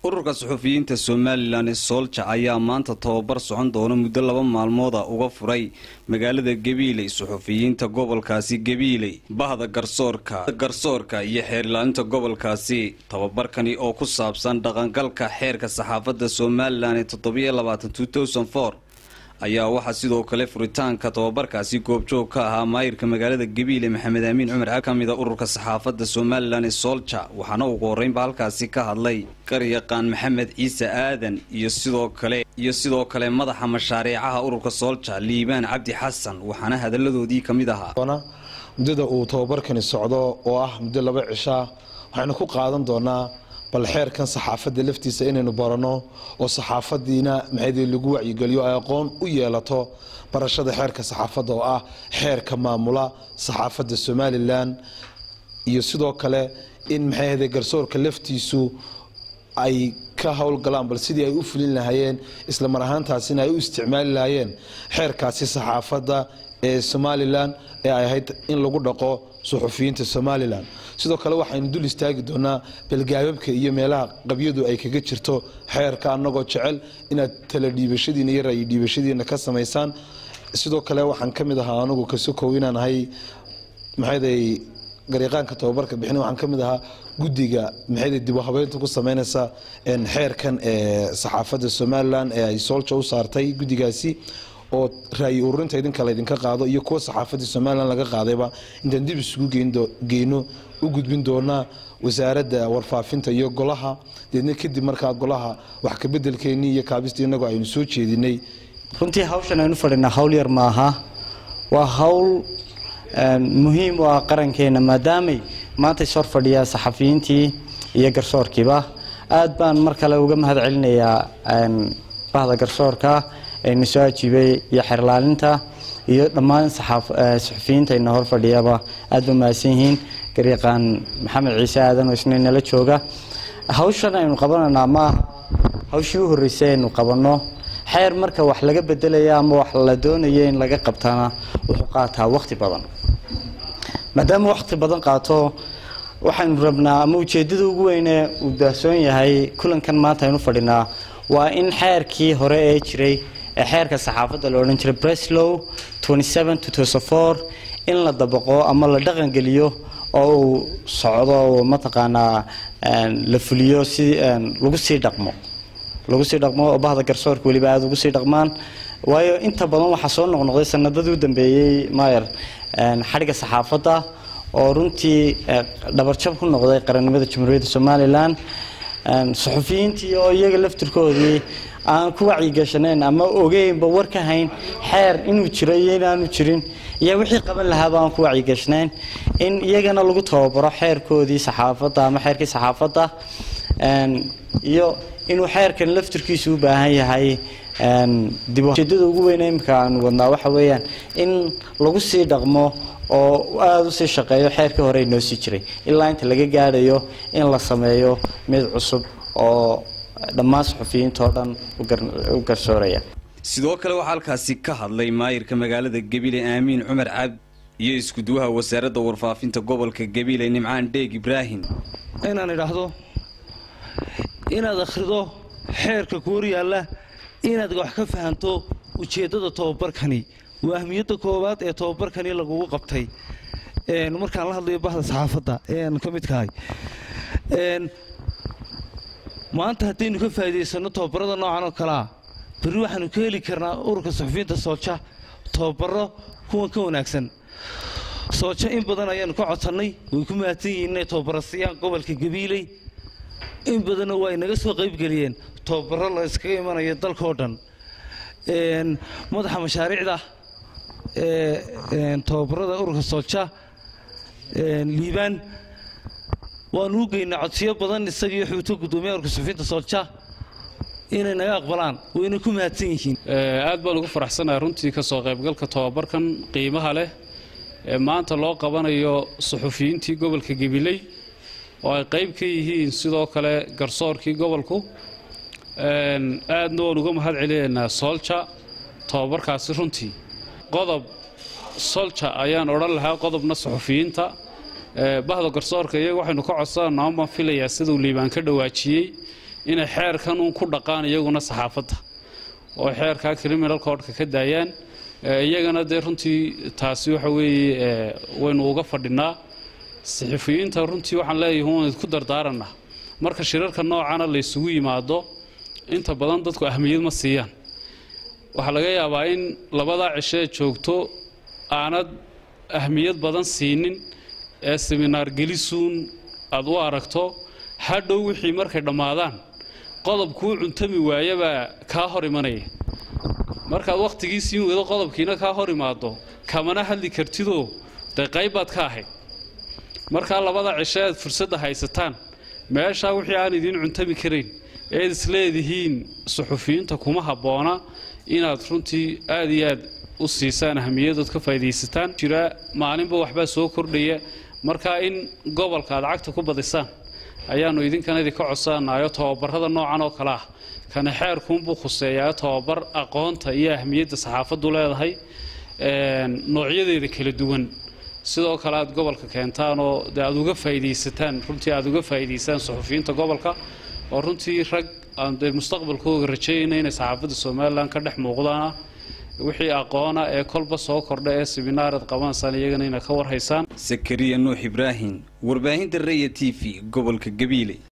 ururka suxufiyiinta somalilan ee soolja ayaa maanta tababar socon doona muddo laba maalmooda uga furay magaalada gabiiley suxufiyiinta gobolkaasi gabiiley bahda garsoorka garsoorka iyo xeerilaalinta gobolkaasi tababarkani oo ku saabsan dhaqangalka xeerka saxaafadda somalilan ee toddobiyo labaatan ayaa waxaa sidoo kale furitaanka tababarkaasi goobjoog ka ahaa maayirka magaalada gabiile maxamed aamiin cumar ka mida ururka saxaafadda somalilan ee soolja waxaana ugu horreynba halkaasi ka hadlay garyaqaan maxamed ciise aadan iyo sidoo kale iyo sidoo kale madaxa mashaariicaha ururka soolja liibaan cabdi xasan waxaana hadalladoodii ka mid ahaa muddada uu tababarkani socdo oo ah muddo laba cishaa waxaynu ku qaadan doonaa bal xeerkan saxaafadda laftiisa inaynu baranno oo saxaafadiina maxaydii lagu wacyigeliyo ay aqoon u yeelato barashada xeerka saxaafadda oo ah xeerka maamula saxaafadda somalilan iyo sidoo kale in maxayhade garsoorka laftiisu ay ka howlgalaan bal sidii ay u fulin lahaayeen isla mar ahaantaasina ay u isticmaali lahaayeen xeerkaasi saxaafadda ee somalilan ee ay ahayd in lagu dhaqo suxufiyiinta somalilan sidoo kale waxaynu dul istaagi doonaa balgaababka iyo meelaha qabyadu ay kaga jirto xeerka annagoo jecel inaad tala dhiibashadiina iyo ra'yi dhiibashadiina ka samaysaan sidoo kale waxaan ka mid ahaa anigu kasokow inaan ahay maxayday gariiqaanka tababarka bixin waxaan ka mid ahaa guddiga maxayday dib u habeynta ku sameynaysa xeerkan ee saxaafadda somalilan ee ay soolja u saartay guddigaasi oo raayi ururinta idinka laydinka qaado iyo kuwa saxaafadii somalilan laga qaadayba intaan dib isugu geyno u gudbin doonaa wasaaradda warfaafinta iyo golaha deedna kadib markaa golaha wax kabedelkeennii iyo kaabista inagoo aynu soo jeedinay runtii hawshan aynu fadhinaa hawl yar maaha waa hawl muhiim u ah qarankeena maadaamay maanta is hor fadhiyaa saxafiyiintii iyo garsoorkiiba aad baan mar kale uga mahad celinayaa bahda garsoorka ayna soo ajiibay iyo xerlaalinta iyo dhammaan saxufiyiinta ayna hor fadhiyaba aad ba mahadsan yihiin garyaqaan maxamed ciise aadan oo isna nala jooga hawshan aynu qabananaa maaha hawshii u horreysay aynu qabanno xeer marka wax laga bedelaya ama wax la doonayo in laga qabtana wuxuu qaataa waqti badan maadaama waqti badan qaato waxaynu rabnaa ama ujeedada ugu weyne uu daahsoon yahay kulankan maanta aynu fadhinaa waa in xeerkii hore ee jiray ee xeerka saxaafadda la odhan jiray breslow in la dabaqo ama la dhaqangeliyo oo uu socdo oo mataqaanaa la fuliyo si lagu sii dhaqmo lagu sii dhaqmo oo bahda garsoorka weliba aada ugu sii dhaqmaan waayo inta badan waxaa soo noqnoqday sanadadii u dambeeyey mayer xadhigga saxaafadda oo runtii dhabarjab ku noqday qarannimada jamhuuriyadda somalilan suxufiyiintii oo iyaga laftirkoodii aan ku wacyigashanayn ama ogeynba war ka hayn xeer inuu jiro iyo inaanu jirin iyo wixii qaban lahaaba aan ku wacyigashnayn in iyagana lagu tababaro xeerkoodii saxaafadda ama xeerkii saxaafadda iyo inuu xeerkan laftirkiisu u baahan yahay dibujeedada ugu weyne imika aanu wadnaa waxa weeyaan in lagu sii dhaqmo oo aada usii shaqeeyo xeerkii hore inoo sii jiray ilaa inta laga gaadhayo in la sameeyo mid cusub oo dhammaan suxufiyiinta oo dhan u garsooraya sidoo kale waxaa halkaasi ka hadlay maayirka magaalada gabiile aamiin cumar cabdi iyo iskuduwaha wasaaradda warfaafinta gobolka gabiile nimcaan dheeg ibraahim inaan idhaahdo inaad akhrido xeerka ku horyaalla inaad wax ka fahanto ujeeddada tobabarkani waa ahmiyadda koowaad ee tobabarkani lagugu qabtay markaan la hadlayo bahda saxaafadda ee aan ka midkahay maanta haddaynu ka faa'iidaysanno tobabarada noocan oo kalea berri waxaanu ka heli karnaa ururka suxufiyiinta soolja tobabaro kuwan ka wanaagsan soolja in badan ayaanu ka codsannay way ku mahadsan yihiin inay tobabaro siiyaan gobolka gabiiley in badanna waa inaga soo qaybgeliyeen tobabaro la iskaga imanayo dalkao dhan madaxa mashaariicda ee tobabarada ururka soolja liibaan waanu u geynaa codsiyo badan isagii xuuto guddoomiyaha ururka suxufiyiinta soolja inay naga aqbalaan wayna ku mahadsan yihiin aad baan ugu faraxsanahay runtii ka soo qaybgalka tobabarkan qiimaha leh ee maanta loo qabanayo suxufiyiintii gobolka gabiley oo ay qayb ka yihiin sidoo kale garsoorkii gobolku aadna waan uga mahad celinaynaa soolja tobabarkaasi runtii qodob solja ayaan odhan lahaa qodobna suxufiyiinta bahda garsoorka iyaga waxaynu ka codsananaa baan filayaa siduu liibaan ka dhawaajiyey inay xeerkan uun ku dhaqaan iyaguna saxaafadda oo xeerkaa criminal codka ka daayaan iyagana dee runtii taasi waxa weeye waynu uga fadhinaa saxafiyiinta runtii waxaan leeyahay waan idku dardaaranaa marka shirarka noocana la ysugu yimaado inta badan dadku ahmiyad ma siiyaan waxaa laga yaabaa in labadaa cisho ee joogto aanad ahmiyad badan siinin ee seminaar gelisuun aad u aragto hadhow wixii markay dhammaadaan qodobkuu cuntami waayabaa kaa hor imanaya markaad wakhtigii siin weydo qodobkiina kaa hor imaado kamana hadli kartidoo dee qayb baad ka ahayd markaa labada cisho aad fursadda haysataan meeshaa wixii aan idiin cuntami karayn eed isleedihiin suxufiyiinta kuma habboona inaad runtii aad iyo aad u siisaan ahamiyadood ka faa'idaysataan jira maalinba waxbaa soo kordhaya markaa in gobolka aad cagta ku badisaan ayaannu idinkana idinka codsanayo tobabarada noocan oo kale ah kani xeerkuunbuu khuseeyaa tobabar aqoonta iyo ahmiyadda saxaafaddu leedahay noocyadeeda kala duwan sidoo kale aad gobolka keentaan oo de aad uga faa'idaysataan runtii aad uga faa'idaysaan suxufiyiinta gobolka oo runtii rag aan dee mustaqbalkooga rajeeyayna inay saxaafadda somalilan ka dhex muuqdaana wixii aqoona ee kolba soo kordha ee siminaarad qabanaysaan iyagana inay ka warhaysaan sakariya nuux ibraahim warbaahinta raya t v gobolka gabiile